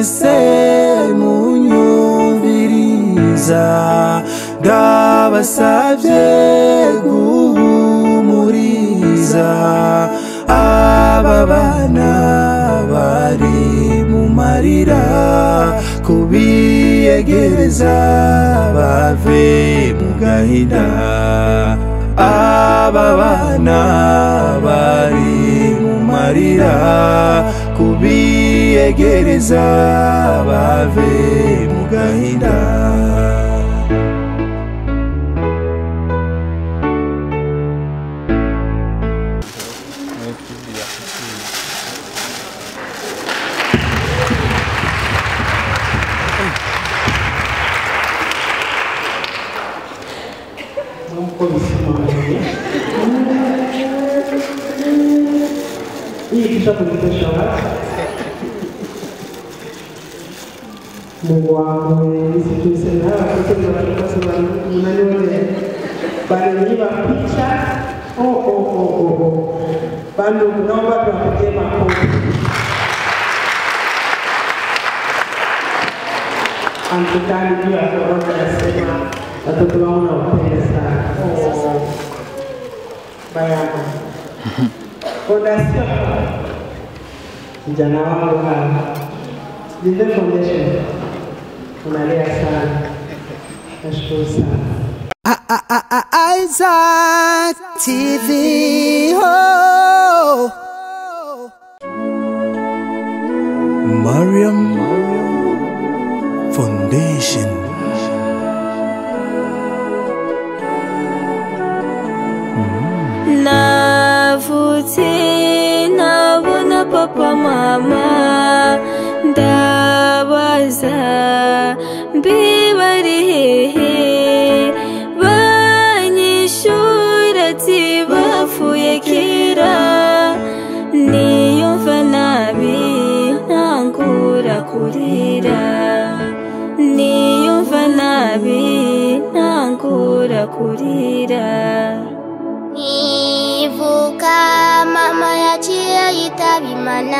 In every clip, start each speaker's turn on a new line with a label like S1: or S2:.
S1: mwese munyumviriza ndabasabye guhumuriza aba bana bari mu marira kubiyegereza bave mu gahinda aba bana bari mu marira kubiyegereza bave mu gahinda
S2: nk'uko bisobanuye hii kisha kujitosha watu Mungu wangu nisituiseme hawa watoto ni watoto kwa sababu mnanione bananiba picha oh oh oh oh oh bado naomba tuwapigie makofi Amtukani juu ya korona nasema watoto wangu nawapenda sana. Oh, bayana fondation vijana wangu hawa Linde Foundation unalea sana, nashukuru sana.
S1: Isaac TV. Oh. Mariam Foundation.
S3: navutse nabona papa mama ndabaza mbibari hehe banyishura ati bapfuye kera niyumva nabi ntangura kurira niyumva nabi ntangura kurira
S4: Nivuka mama yaciye yitaba imana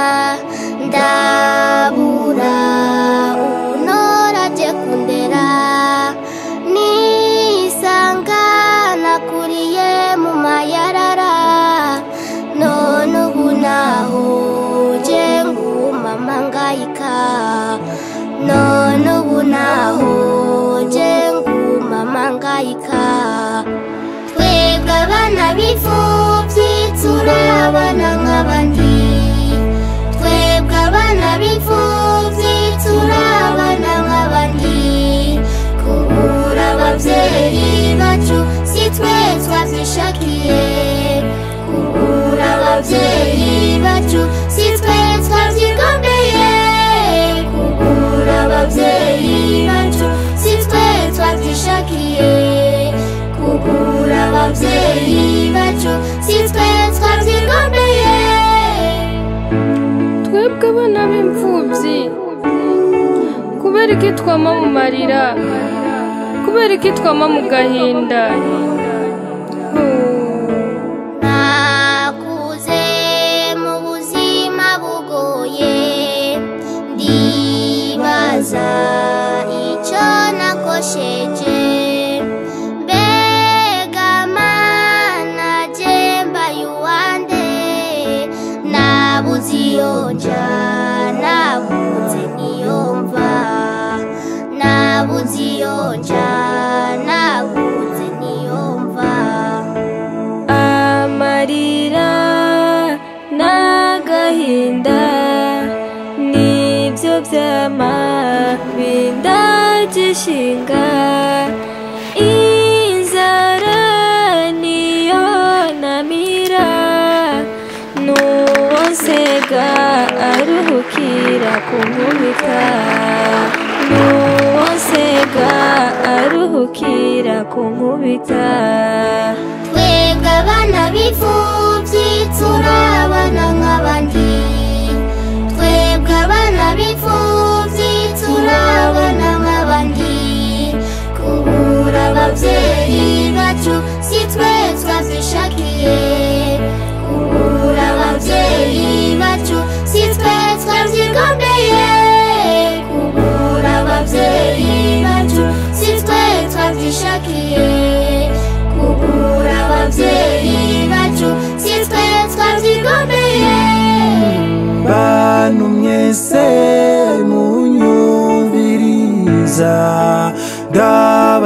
S4: ndabura unora aje kundera nisanga nakuriye mu mayarara none ubu naho je ngumama ngayika none ubu naho je ngumama ngayika twebwe abana b'imfubyi turabana nk'abandi twebwe abana b'imfubyi turabana nk'abandi kubura ababyeyi bacu si twe twabyishakiye kubura ababyeyi bacu si twe twabyigombeye kubura ababyeyi bacu si twe twabyishakiye kugura ababyeyi bacu si twe twabyigombeye
S5: twebwe abana b'imfubyi kubera iki twama mu marira kubera iki twama mu gahinda
S4: nakuze mu buzima bugoye ndibaza icyo nakosheje mbega mana jemba yuwande nabuze iyo nja nabuze niyo mva nabuze iyo nja nabuze niyo mva
S3: amarira n'agahinda nibyo byama bindagishinga inzara niyo namira n'uwo nsega aruhukira kunkubita n'uwo nsega aruhukira kunkubita
S4: twebwe abana b'imfubyi turabana nk'abandi twebwe abana b'imfubyi turabana nk'abandi kubura ababyeyi bacu si twe twabyishakiye kubura ababyeyi bacu si twe twabyigombeye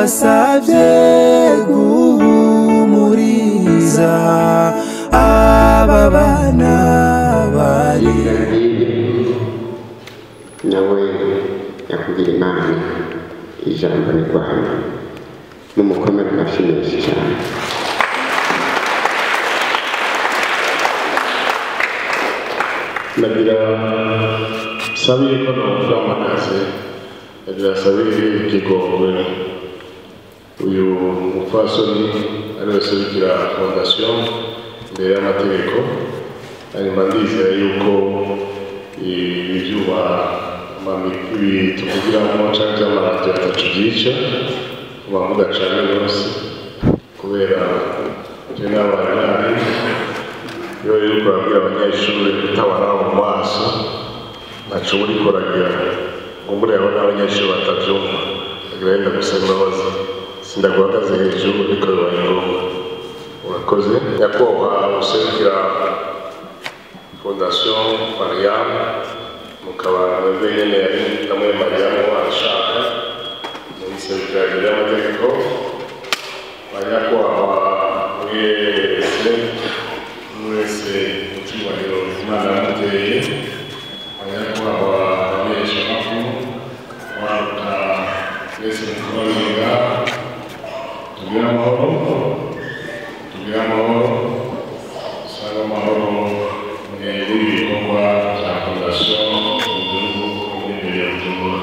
S1: ndabasabye guhumuriza aba bana bari
S6: nawe yakugira imana ijambo ni rwanda n'umukomere amashyi menshi cyane
S7: nagira sabi ko navuga amakazi nagira sabi ikigongwe uyu mupfasoni ariwe serukira fondasiyo imbere y'amategeko hanyuma ndizera yuko ibi byuma ibi tuvugiramo cyangwa by'amaradiyo atatu byica muba mudacana rwose kubera ibyo n'abantu nari iyo rero kurabwira abanyeshuri kutabara mu maso ntaco uri kuragira ngo mureba n'abanyeshuri batavyumva agira yenda gusaba imbabazi sindaguhagaze hejuru ariko bibaye ngombwa urakoze nyakubahwa userukira fondasiyo mariyamu mukaba mwebwe nyene yari namwe mariyamu washaka muri serukira ry'amategeko banyakubahwa mwese wese icyubahiro imana yamuteye abanyakubahwa abamenyeshamakuru waruka twese mukubarinda tugire amahoro tugire amahoro usanga amahoro mwebwe ibikorwa bya fondasiyo mu gihugu n'imbere ya bujumbura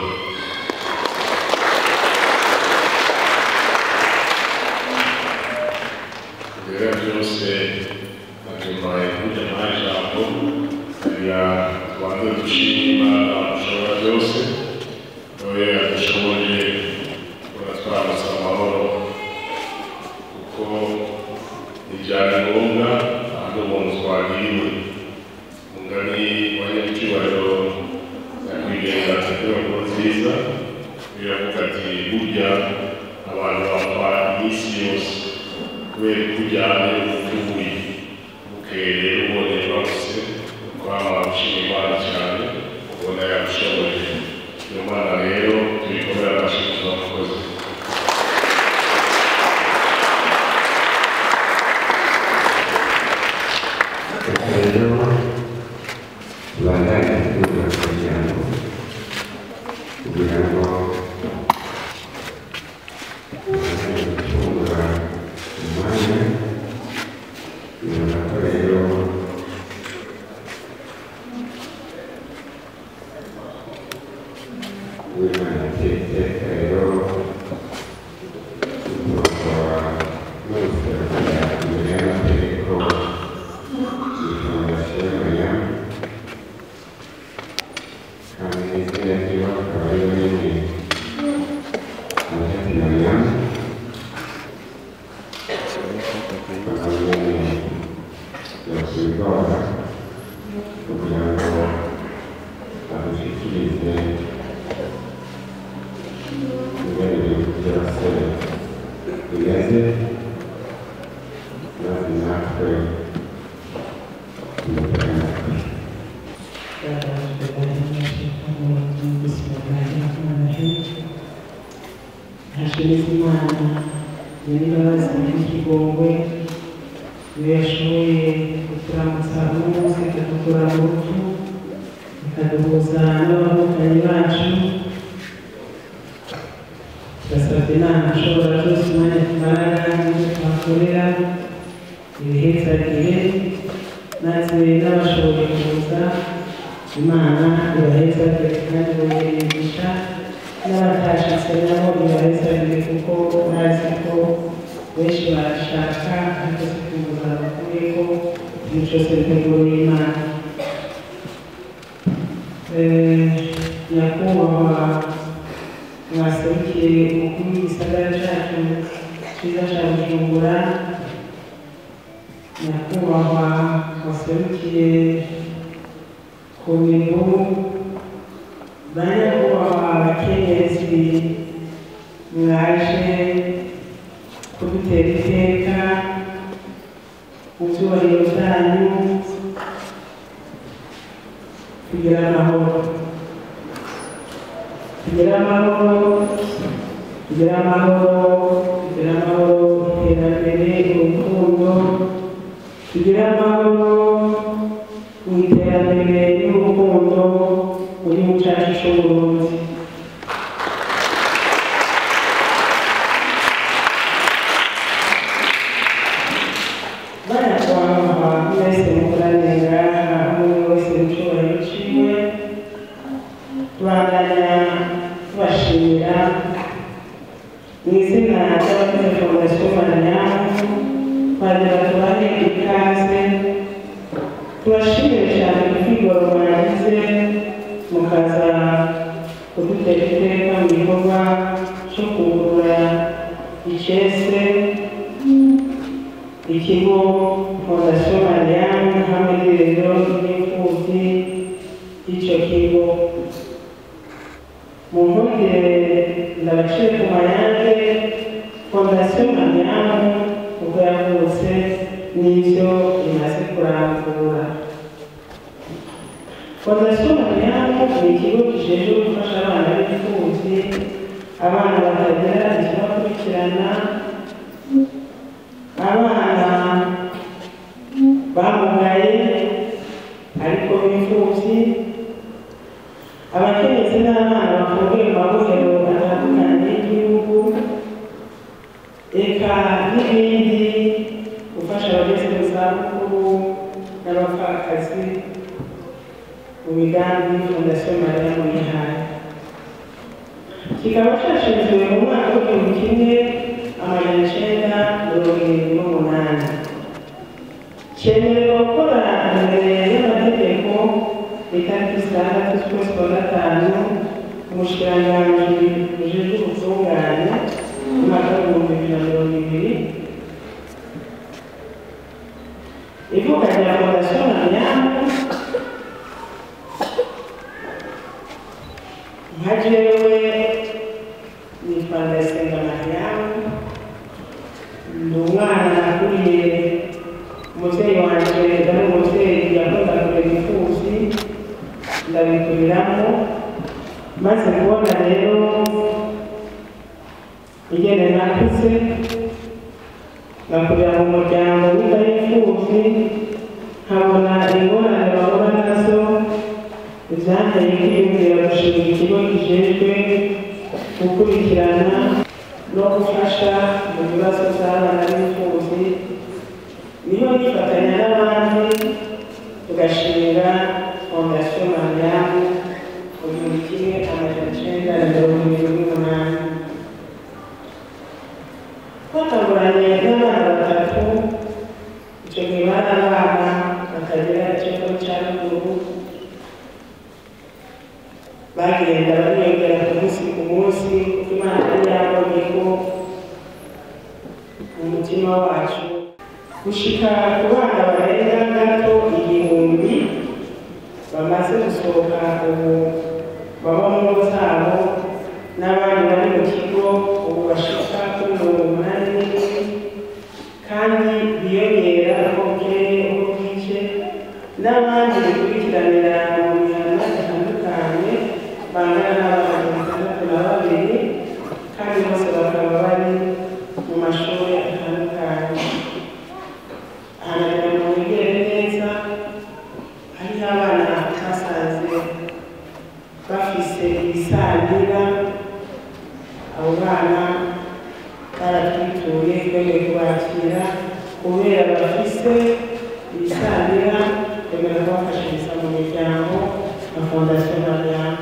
S7: ibyo byose nyuma y'ibyo majambo ya tubanze dushima imana ushobora byose nawe yadushoboye uratwambutsa amahoro kuko ntibyari ngombwa ahandi umuntu twagiriwe umugani wa nyacyubahiro nyakwigenga tegeko nkuru nziza biravuga ati burya abantu bapfa iminsi yose kubera ko ujyanye uvuye bukeye ubonye bose kwama ushima imana cyane ubona yabishoboye iyo mana rero tuyikomera amashyi abakozi
S6: rero tubandanye kugira kugira ngo kugira ngo tubandanye gucungura umwanya kugira ngo rero w'imana tete rero tugomba mwese kujya imbere y'amategeko ifondasiyo kandi izina ryiwe akaba ari rinini amajyati mariyamu akaba nyine yakwigora kugira ngo adushyikirize ingene ibintu byose bimeze maze natwe tumutege amatwi
S2: hashimira imana nyir'imbabazi n'ikigongwe iyo yashoboye kuturamutsa n'umunsi ikadukura mu rupfu ikaduhuza n'abavukanyi bacu turasabye inama ashobora byose umwanya tumarana n'ibyo tuhakorera ibihezagire maze n'abashoboye kuza imana ibahezagire kandi bayiringisha n'abatashitse nabo ibahezagire kuko bazi ko benshi barashaka ariko si kuza bakuyeko ikintu cyose bitegura n'imana Eh, nyakubahwa mwaserukiye umukuru w'igisagara cyacu cyiza cya bujumbura nyakubahwa waserukiye ku bintu ba nyakubahwa abakenyezi mwaje kudutera iteka mu byubahiro byanyu kugira amahoro kugira amahoro kugira amahoro kugira amahoro iterambere urukundo kugira amahoro mu iterambere n'urukundo mu gihugu cyacu cy'uburundi barakwamama mwese mukoranira hamwe wese mu cyubahiro ciwe tubandanya tubashimira mu izina ry'abakozi fondasiyo maranyamu twagira tubahe ikaze tubashimire cyane kwigoro mwagize mukaza kudutera iteka mu gikorwa cyo kugurura icese ikigo fondasiyo mariyamu hamwe n'irero n'imfubyi y'icyo kigo mu mpungire ndabacire ku mayange fondasiyo mariyamu uko yavutse n'ibyo imaze kurangura fondasiyo mariyamu ni ikigo gishinzwe gufasha abana b'imfubyi abana batagira ikibakurikirana abana bamugaye ariko b'imfubyi abakenyezi n'abana bafungiye mu mabohero atandukanye y'igihugu eka n'ibindi gufasha abageze mu zabukuru n'abapfakazi mu migambi fondasiyo mariya mu yihaye kikaba cyashinzwe mu mwaka w'igihumbi kimwe amajana icyenda mirongo irindwi n'umunani cyemerewe gukora imbere y'amategeko itariki zitandatu z'ukwezi kwa gatanu umushikiranganji ujejwe ubutungane mu mwaka w'ibihumbi bibiri na mirongo ibiri ivuka rya fondasiyo mariyamu nka jewe nitwa ndayisenga mariyamu ndi umwana nakuriye umubyeyi wanjye ari umubyeyi yakunda kurera imfubyi ndabikuriramo maze kubona rero ingene nakuze ngakurira mu muryango w'inda y'imfubyi nkabona ingorane bahura nazo ibyanteye kwiyumvira gushinga ikigo kijejwe gukurikirana no gufasha mu bibazo by'abana b'imfubyi niho nifatanya n'abandi tugashinga fondasiyo mariyamu mu gihumbi kimwe amajana icyenda na mirongo irindwi n'umunani twatanguranye n'abana batatu icyo gihe bari abana batagira ikigo cya ruguru bagenda bariyongera ku munsi ku munsi kuko imana yari yabonye ko mu mutima wacu gushika ku bana barenga gato igihumbi bamaze gusohoka ubu baba mu ngo zabo n'abandi bari mu kigo ubu bashika kuri mirongo umunani n'ibiri kandi biyongera uko bukeye uko bwije n'abandi bikurikiranira mu mihana itandukanye bangana n'abana batandatu na babiri kandi bose bakaba bari mu mashuri atandukanye ahantu ngo wigere neza hariho abana basanze bafise ibisangira abo bana baratwituye twemeye kubakira kubera bafise ibisangira twemera kubafashiriza mu miryango na fondasiyo mariyamu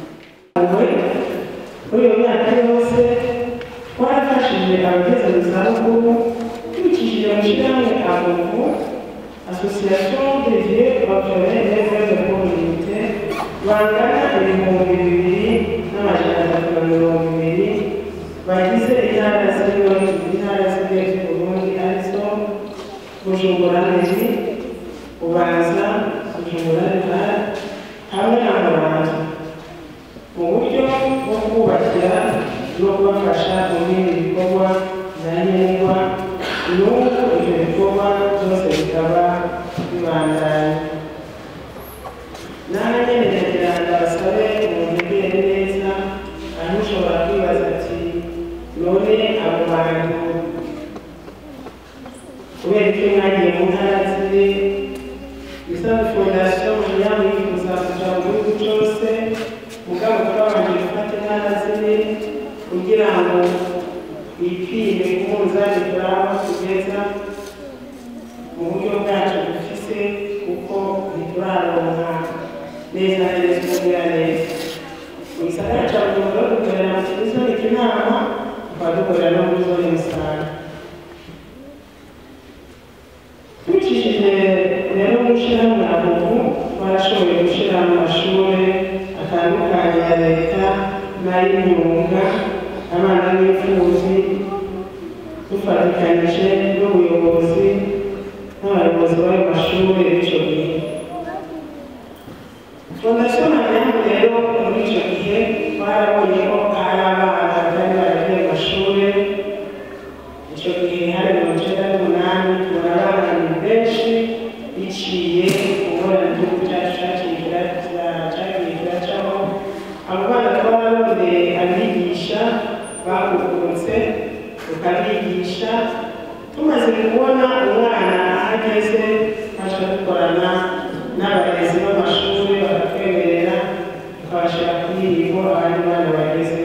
S2: muri iyo myaka yose twarafashije abageze mu zabukuru tubikishije mu shyirahamwe abubu association des vieux bapfobere n'eves de communauté bangana ibihumbi bibiri n'amajana atatu na mirongo ibiri bagize intara zimwe intara zimwe z'uburundi arizo bujumbura mezi ubanza bujumbura ntara hamwe na muramvya mu buryo bwo kubakira no kubafasha mu bindi bikorwa bya nkenerwa n'ubu ibyo bikorwa byose bikaba bibandanya nawe nyine ndagira ngo abasabe umubwire neza aho ushobora kwibaza ati mu ntara ziri isaba fondasiyo mariyamu yifuza kuja mu gihugu cyose mugabo twabanje gufata intara ziri kugira ngo bipime ku munzani turaba tugeza mu buryo bwacu dufise kuko ntituraronka neza neza kugira neza mu gisagara cya bujumbura dukorera mu kizoni kinama tukaba dukorera no muri zone musaga tubicishije rero gushyiraho abubu barashoboye gushyira mu mashuri atandukanye ya leta n'ay'imyuga abana b'imfubyi dufatikanyije n'ubuyobozi n'abayobozi b'ayo mashuri b'icyo gihe fondasiyo mariyamu rero muri icyo gihe barabonye ko hari abana bari baragiye mu mashuri icyo gihe hari mirongo icyenda n'umunani tubona abana ni benshi biciye kubona igihugu cyacu cyakigira cyagiye kiracaho abo bana twarabonye abigisha bahugutse tukabigisha tumaze kubona umwana ahageze twaca dukorana n'abarezi b'amashuri bakatwemerera tukabashyira kuri irigo abandi bana bageze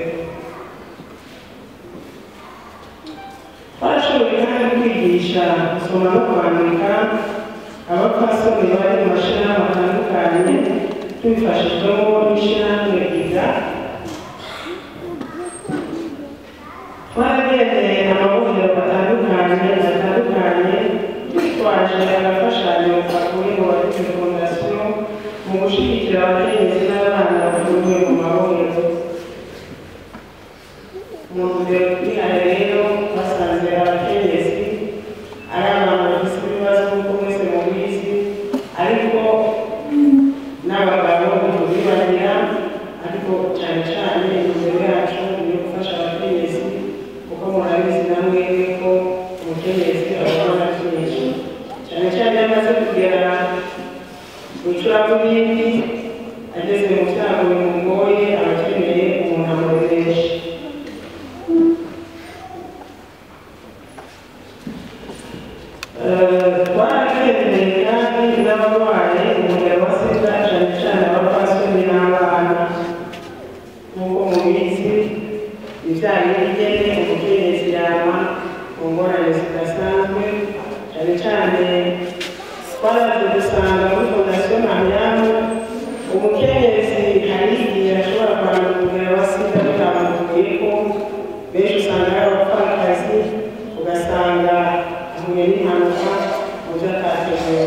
S2: twarashoboye kandi kwigisha gusoma no kwandika abapfasoni bari mu mashyirahamwe atandukanye tubifashijwemo n'ishyirahamwe iga twaragendeye amahuriro atandukanye atandukanye twitwaje agafashanyo kavuye mu bagize fondasiyo mu gushyigikira abakenyezi n'abana bafungiwe mu mahuriro mu ntumbero twihaye rero basanze abakenyezi ari abantu bafite ibibazo nk'uko mwese mubizi ariko n'abagabo ntitubibagira ariko cyane cyane intumbero yacu ni gufasha abakenyezi kuko murabizi namwe ko umukenyezi abona byinshi cyane cyane iyo amaze kugera mu icuraburindi ageze mu byago bimugoye aba akeneye umuntu amureresha twaragendeye kandi n'abarwaye umugabo wa sida cyane cyane abapfasoni n'abana nk'uko mubizi ibyaye n'igene umukenyezi yama mu ngorane zidasanzwe cyane cyane twaraje gusanga muri fondasiyo mariyamu umukenyezi hari igihe ashobora kwandura umugabo wa sida bitamutuye ko benshi usanga ari abapfakazi ugasanga ahuye n'impanuka mu byo atateguye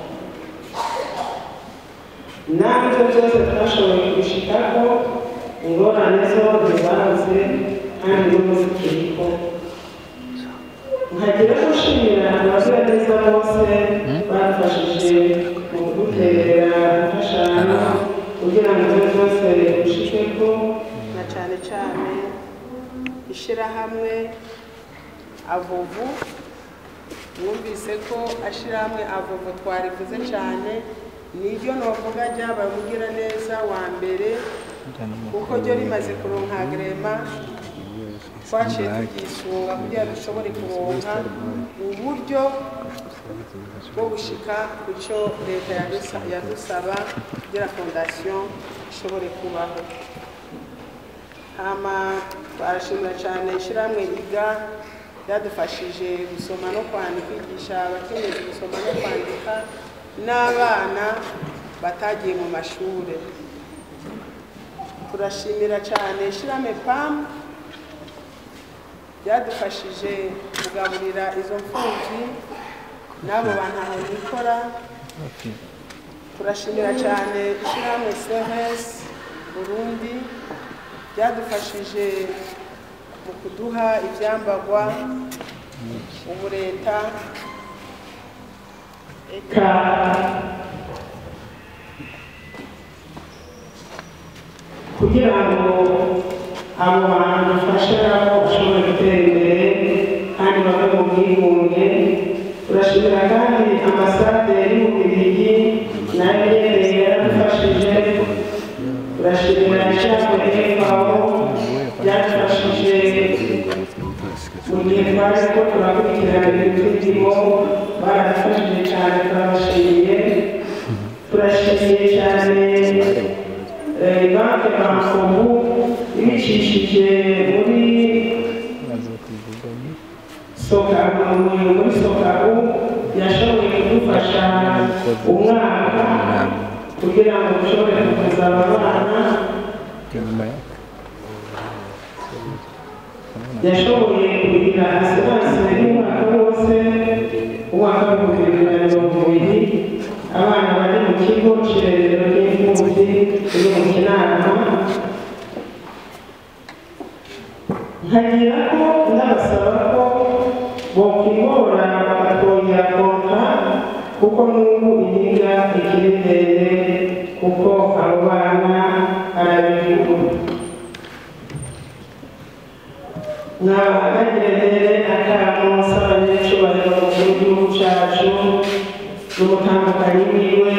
S2: natwe byose twashoboye kubishikako ingorane zo ntizabuze kandi n'ubu zikiriko nkagira gushimira abagiraneza bose badufashije mu kuduterera imfashanyo kugira ngo ibyo byose bishikeko na cyane cyane ishyirahamwe avuvu mwumvise ko ashyirahamwe avuvu twarivuze cyane niryo novuga ryabavugira neza wa mbere kuko ryo rimaze kuronka agrema twaciye tugisunga kugira dushobore kuronka uburyo bwo gushika ku cyo leta yadusa- yadusaba kugira fondasiyo ishobore kubaho hama twarashimira cyane ishyirahamwe iga ryadufashije gusoma no kwandika kwigisha abakenyezi gusoma no kwandika n'abana batagiye mu mashuri turashimira cyane ishyirahamwe pamu byadufashije kugaburira izo mfubyi n'abo bantu aho nikora turashimira cyane ishyirahamwe sevesi burundi byadufashije mu kuduha ibyambagwa ubu leta eka kugira ngo abo bantu dufashe nabo bashobore gutera imbere kandi bave mu bwigunge turashimira kandi ambasade y'ububirigi nayo nyene yaradufashije turashimira ishyirahamwe efawo ryadufashije mu gihe twari ko turakurikirana ibintu by'indimo baradufashije cyane turabashimiye turashimiye cyane eh, banki bankomu ibicishije muri sokabu muri sokabu yashoboye kudufasha umwaka kugira ngo dushobore kuvuza aba bana yashoboye kugira asiranse y'umwaka wose umwaka w'ibihumbi bibiri na mirongo ibiri abana bari mu kigo cy'irerero ry'imfubyi riri mu kinama nkagira ko ndabasaba ko bokwigora bakatwongera konka kuko n'ubu iyiga ikiri ndende kuko abo bana arabigura mwabahagerere akamo s'abanyacubahiro mu gihugu cacu n'umutambukanyi wiwe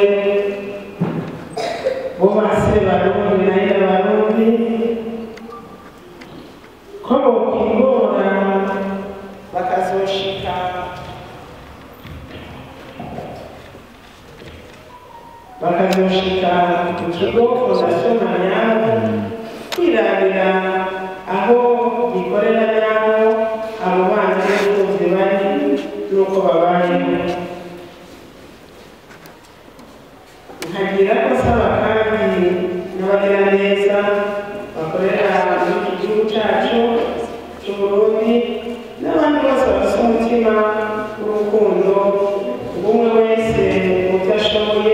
S2: bo base barundi naye barundi ko bokwigora bakazoshika bakazoshika ku kigo fondasiyo mariyamu kwirabira aho gikorera n'aho abo bana b'imfubyi bari n'uko babayeho nkagira ko saba kandi n'abagiraneza bakorera muri iki gihugu cyacu cy'u Burundi n'abandi bose bafite umutima w'urukundo bumwe wese mu byo ashoboye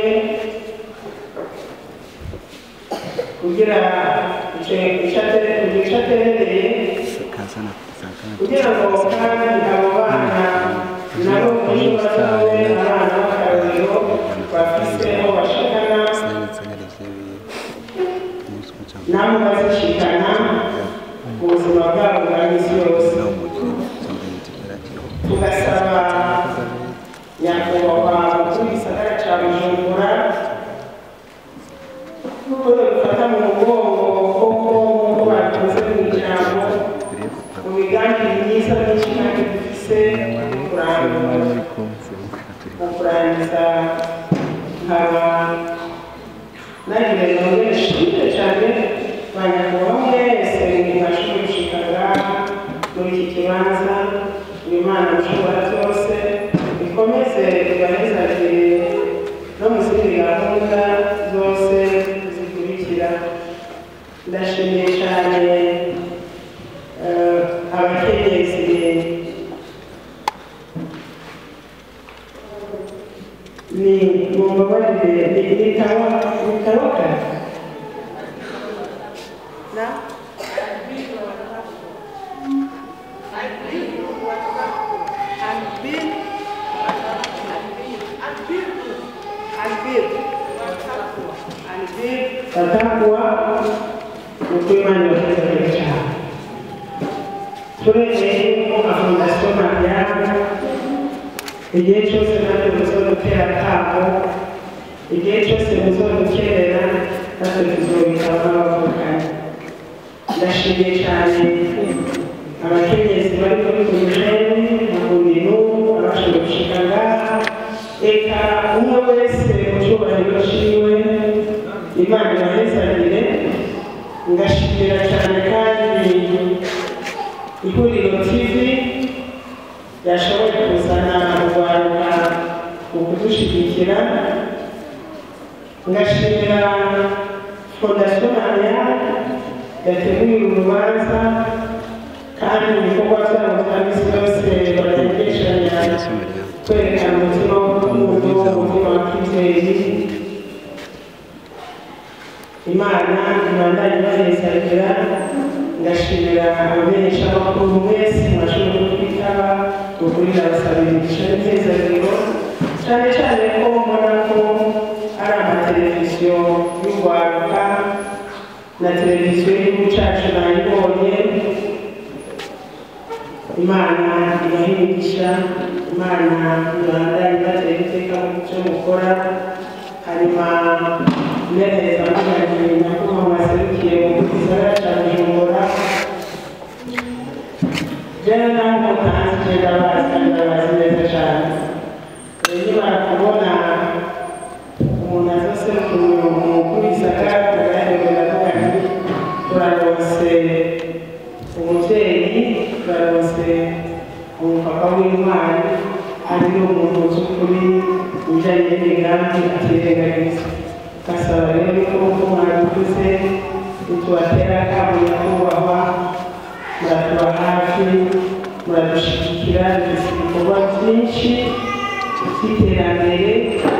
S2: kugira icyo aterereye kugira ngo kandi abo bana nabo ejo bazabe abana b'akarorero bafise aho bashikana nabo bazishikana mu buzima bwabo bwa misi yose tugasaba nyakubahwa umukuru w'igisagara ca bujumbura kuko dufata mu mugongo koko nk'uko babivuze mu ijambo mu migambi myiza myinshi kandi dufise mu kurangiza nkaba nagira nongere nshimire cyane banyakubahwa mwese mwashoboye gushika ngaha muri iki kibanza imana mushobora byose ikomeze ibahezagire no mu zindi gahunda zose zikurikira ndashimiye cyane eh, abakenyezi ni mumbabarire ni nitawa nitawaka na Albin batakwa ukwimana bategereje cyane turemeye ko afondasiyo mariyamu igihe cyose natwe muzodutera akamo igihe cyose muzodukerera natwe tuzobitaba n'abavukanye ndashimiye cyane abakenyezi bari muri kumujeni mu bintu abashoboye gushika ngaha eka umwe wese mu cyubahiro ciwe imana ibahezagire ngashimira cyane kandi ihuriro tv yashoboye kuzana urwaruka mu kudushyigikira ngashimira fondasiyo mariya yateguye urubanza kandi ibikorwa byabo bya misi yose barategeshanya kwerekana umutima w'urukundo umutima wa kizeri imana ibandanye ibahezagira ngashimira abamenyesha amakuru mwese mwashoboye kwitaba ukuri ndabasabira imigisha n'imyizagiro cyane cyane ko mbona ko ari amateleviziyo y'urwaruka na televiziyo y'igihugu cyacu nayibonye imana ibaha imigisha imana ibandanye ibatera iteka mu byo mukora hanyuma neza muganje nyakubahwa waserukiye mu gisagara cya bujumbura jana naho cyane nimara kubona umuntu azaserukira umukuru w'isaka tugaherera avuga ati turarose umubyeyi turarose umupapa w'intwari ariyo umuntu uz'ukuri ibijyanye n'imigambi atirengagiza gasaba rero ko uko mwabivuze nitubatera akamo nyakubahwa muratuba hafi muradushyigikira dufite ibikorwa byinshi by'iterambere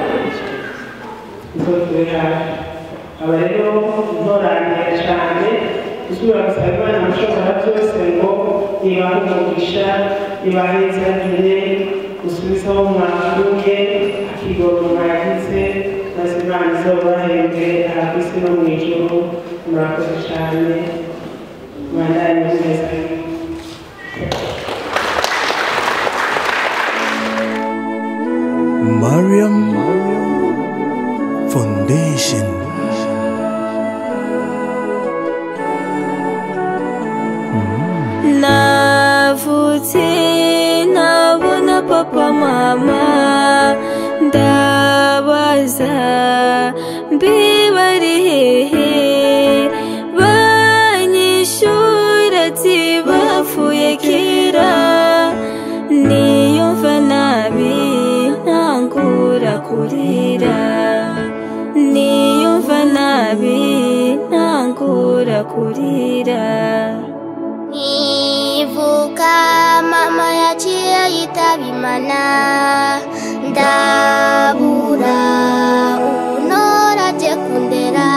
S2: izo turi hafi aba rero ntorangira cyane gusubira gusaba imana mushobora byose ngo ibahe umugisha ibahezagire gusubizaho mwakuye akigoro mwagize maze imana izobahembe aha ku isi no mu ijuru murakoze cyane mwandanye neza
S1: Mariam Foundation.
S3: navutse nabona papa mama ndabaza mbibari hehe banyishura ati bapfuye kera niyumva nabi ntangura kurira niyumva nabi ntangura kurira
S4: Nivuka mama yaciye yitaba imana ndabura unora aje kundera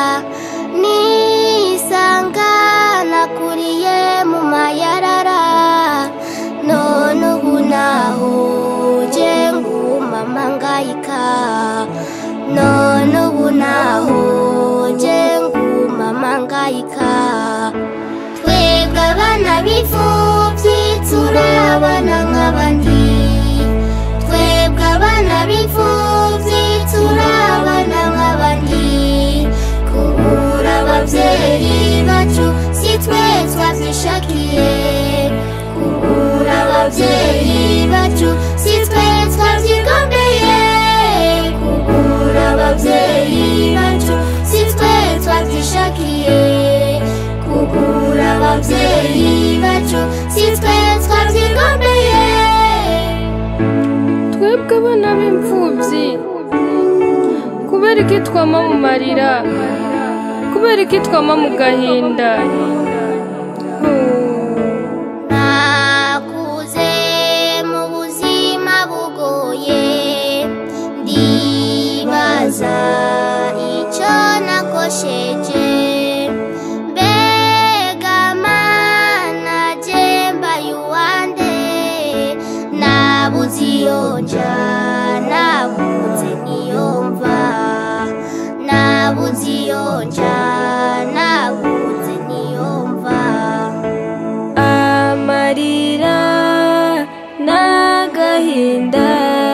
S4: nisanga nakuriye mu mayarara none ubu naho je ngumama ngayika none ubu naho je ngumama ngayika twebwe abana b'imfubyi turabana nk'abandi twebwe abana b'imfubyi turabana nk'abandi kubura ababyeyi bacu si twe twabyishakiye kubura ababyeyi bacu si twe twabyigombeye kubura ababyeyi bacu si twe twabyishakiye kubura ababyeyi bacu si twe twabyigombeye
S5: twebwe abana b'imfubyi kubera iki twama mu marira kubera iki twama mu gahinda
S4: nakuze mu buzima bugoye ndibaza icyo nakosheje mbega mana jemba yuwande nabuze iyo nja nabuze niyo mva nabuze iyo nja nabuze niyo mva
S3: amarira n'agahinda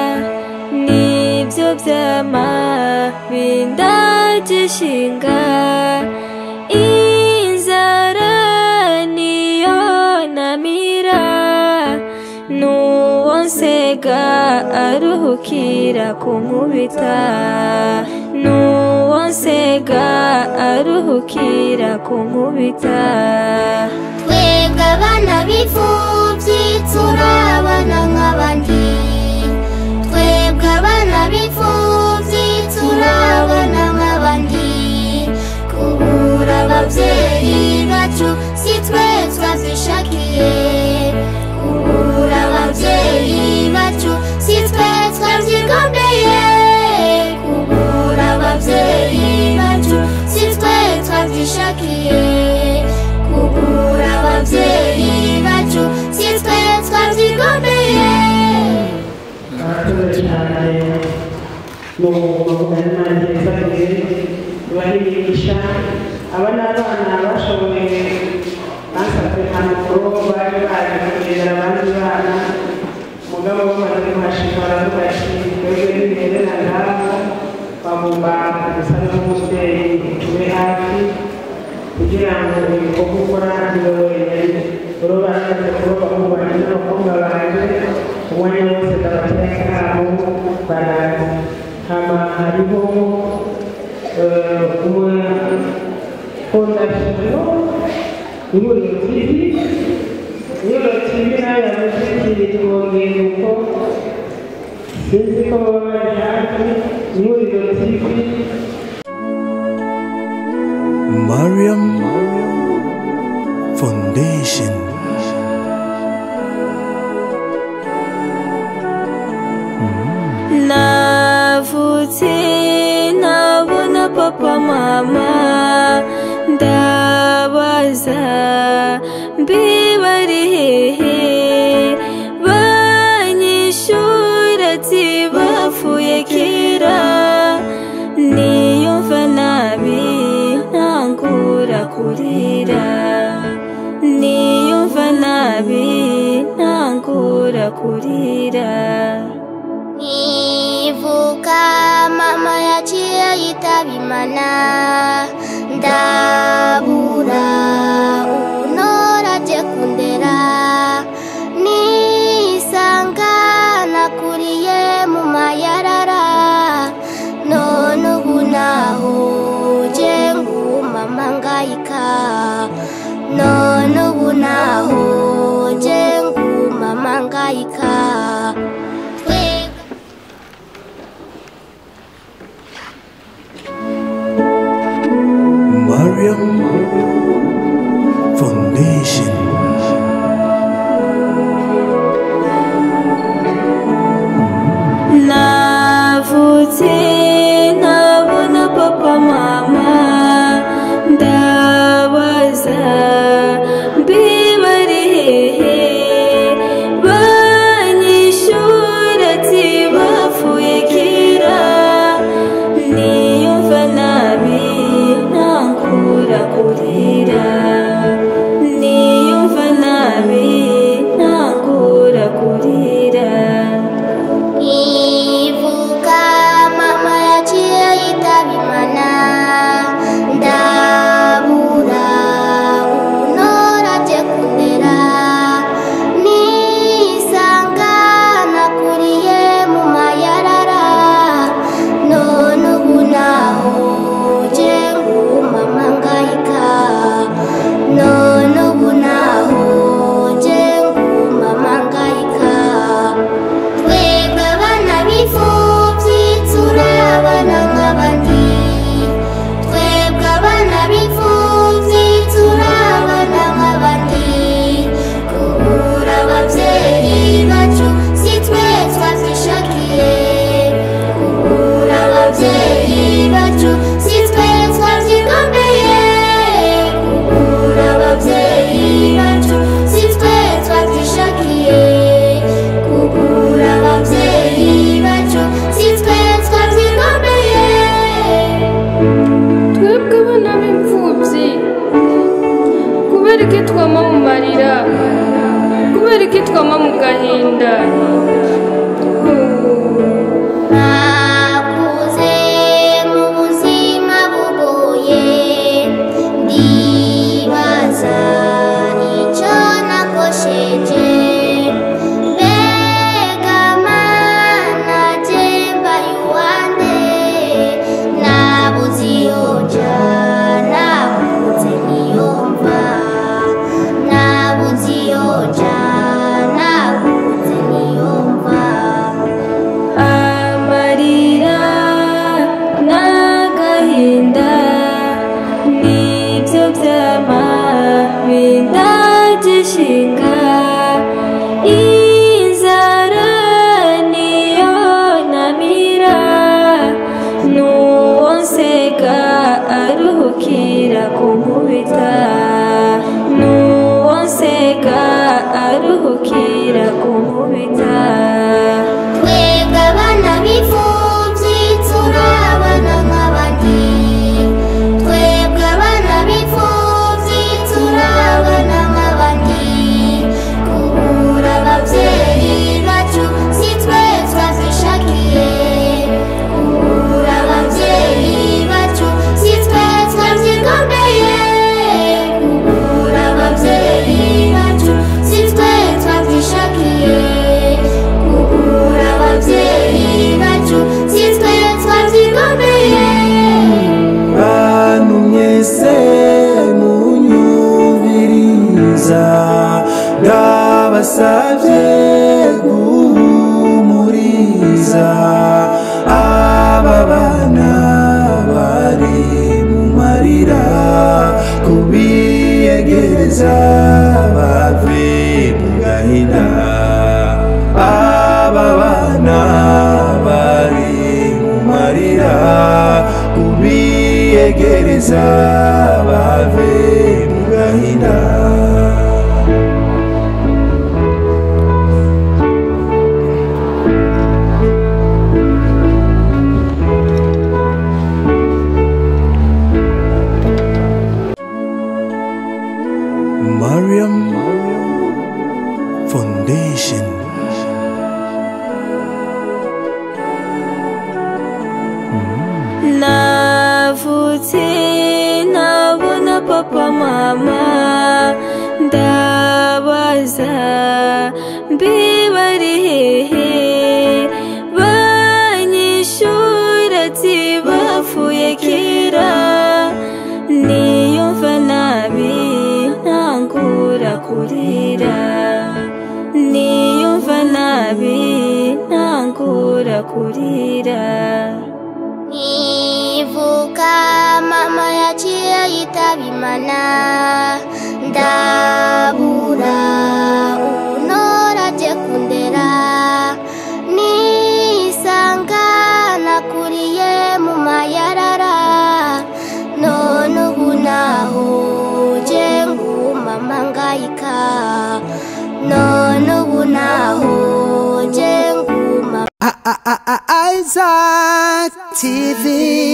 S3: nibyo byama bindagishinga inzara niyo namira n'uwo nsega aruhukira kunkubita n'uwo nsega aruhukira kunkubita
S4: twebwe abana b'imfubyi turabana nk'abandi twebwe abana b'imfubyi turabana nk'abandi kubura ababyeyi bacu si twe twabyishakiye kubura ababyeyi bacu si twe twabyigombeye kubura ababyeyi bacu si twe twabyishakiye kubura ababyeyi bacu si twe twabyigombeye
S2: murakoze cyane mu mavugana n'imana baribigisha aba ni abana bashoboye basabwe amakuru bari baje kugendera abandi bana umugabo bamaze kuhashika baravuga ati twebwe ntibigendera ngaho bagomba gusa n'umubyeyi tube hafi kugira ngo ibikorwa ukora niwe wenyine urubanza kuba bakubana n'abakobwa banje umwanya wose ndabatera akamo barazi hama hariho fondasiyo ihuriro tv ihuriro tv nayo yamushyikirije urwunguko sinzi ko baba bari hafi ihuriro tv
S1: Mariam Foundation.
S3: navutse nabona papa mama ndabaza mbibari hehe banyishura ati bapfuye kera niyumva nabi ntangura kurira niyumva nabi ntangura kurira
S4: Nivuka mama yaciye yitaba imana ndabura unora aje kundera nisanga nakuriye mu mayarara none ubu naho je ngumama ngayika none ubu naho je ngumama ngayika twebwe
S1: Mariam Foundation.
S3: navutse ntabona papa mama ndabaza mbibari hehe banyishura ati bapfuye kera niyumva nabi ntangura kurira niyumva nabi ntangura kurira
S4: ivuka mama yaciye yitaba imana ndabura unora aje kundera nisanga nakuriye mu mayarara none ubu naho je ngumama ngayika none ubu naho je ngumama ngayika twebwe abana b'imfubyi turabana nk'abandi twebwe abana b'imfubyi turabana nk'abandi kubura ababyeyi bacu si twe twabyishakiye kubura ababyeyi bacu si twe twabyigombeye kubura ababyeyi bacu si twe twabyishakiye kubura ababyeyi bacu si twe twabyigombeye
S5: twebwe abana b'imfubyi kubera iki twama mu marira kubera iki twama mu gahinda
S4: nakuze mu buzima bugoye ndibaza icyo nakosheje mbega mana jemba yuwande nabuze iyo nja nabuze niyo mva nabuze iyo nja nabuze niyo mva
S3: amarira n'agahinda nibyo byama bindagishinga inzara niyo namira n'uwo nseka aruhukira kunkubita n'uwo nseka aruhukira kunkubita
S4: twebwe abana b'imfubyi turabana nk'abandi twebwe abana b'imfubyi turabana nk'abandi kubura ababyeyi bacu si twe twabyishakiye kubura ababyeyi bacu si twe twabyigombeye
S1: ndabasabye guhumuriza aba bana bari mu marira kubiyegereza bave mu gahinda aba bana bari mu marira kubiyegereza bave mu gahinda Mariam Foundation.
S3: navutse ntabona papa mama ndabaza mbe bari hehe banyishura ati bapfuye kera niyumva nabi ntangura kurira niyumva nabi ntangura kurira
S4: Nivuka mama yaciye yitaba imana ndabura unora aje kundera nisanga nakuriye mu mayarara none ubu naho je ngumama ngayika none ubu naho je nguma
S1: Isaac TV.